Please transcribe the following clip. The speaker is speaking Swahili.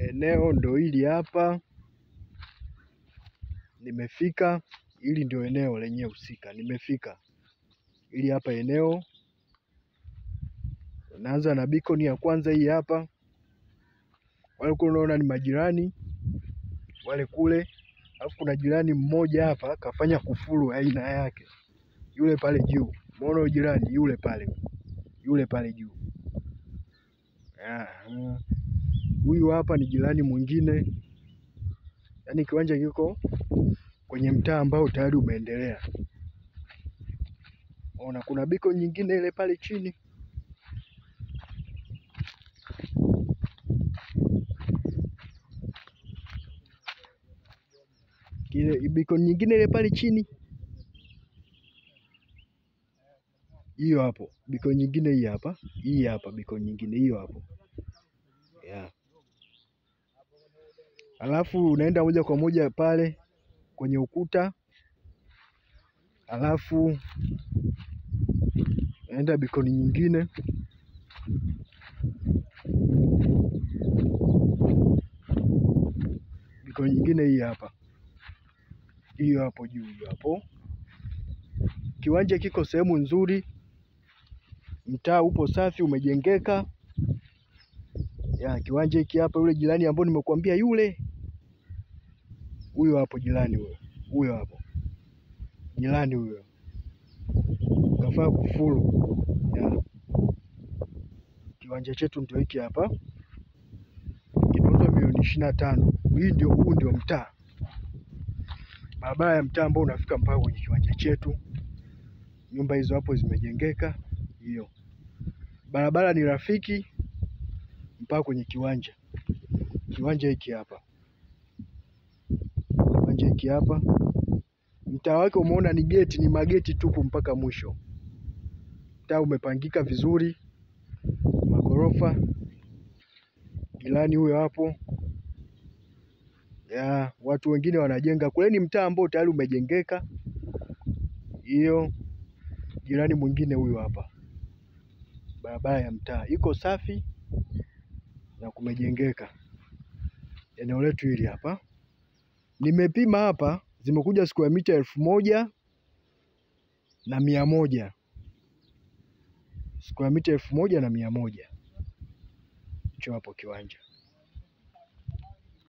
Eneo ndo hili hapa, nimefika. Hili ndio eneo lenyewe husika, nimefika. Hili hapa eneo, naanza na beacon ya kwanza hii hapa. Wale kule unaona ni majirani wale kule, alafu kuna jirani mmoja hapa kafanya kufuru aina yake, yule pale juu. Umeona jirani yule pale, yule pale juu. Huyu hapa ni jirani mwingine, yaani kiwanja kiko kwenye mtaa ambao tayari umeendelea. Ona kuna biko nyingine ile pale chini. Kile biko nyingine ile pale chini, hiyo hapo biko nyingine hii hapa, hii hapa biko nyingine hiyo hapo yeah. Alafu unaenda moja kwa moja pale kwenye ukuta, alafu naenda bikoni nyingine bikoni nyingine hii hapa, hiyo hapo juu, hiyo hapo. Kiwanja kiko sehemu nzuri, mtaa upo safi, umejengeka ya kiwanja hiki hapa. Yule jirani ambao nimekuambia yule, huyo hapo jirani huyo, huyo hapo jirani huyo kafaa kufuru ya. Kiwanja chetu ndio hiki hapa, kinauzwa milioni ishirini na tano. Hii ndio, huu ndio mtaa, barabara ya mtaa ambao unafika mpaka kwenye kiwanja chetu. Nyumba hizo hapo zimejengeka, hiyo barabara ni rafiki mpaka kwenye kiwanja. Kiwanja hiki hapa, kiwanja hiki hapa, mtaa wake umeona ni geti, ni mageti tupu mpaka mwisho. Mtaa umepangika vizuri, magorofa. Jirani huyo hapo ya watu wengine wanajenga kule, ni mtaa ambao tayari umejengeka. Hiyo jirani mwingine huyo hapa, barabara ya mtaa iko safi na kumejengeka. Eneo letu hili hapa nimepima hapa, zimekuja square mita elfu moja na mia moja square mita elfu moja na mia moja hicho hapo kiwanja.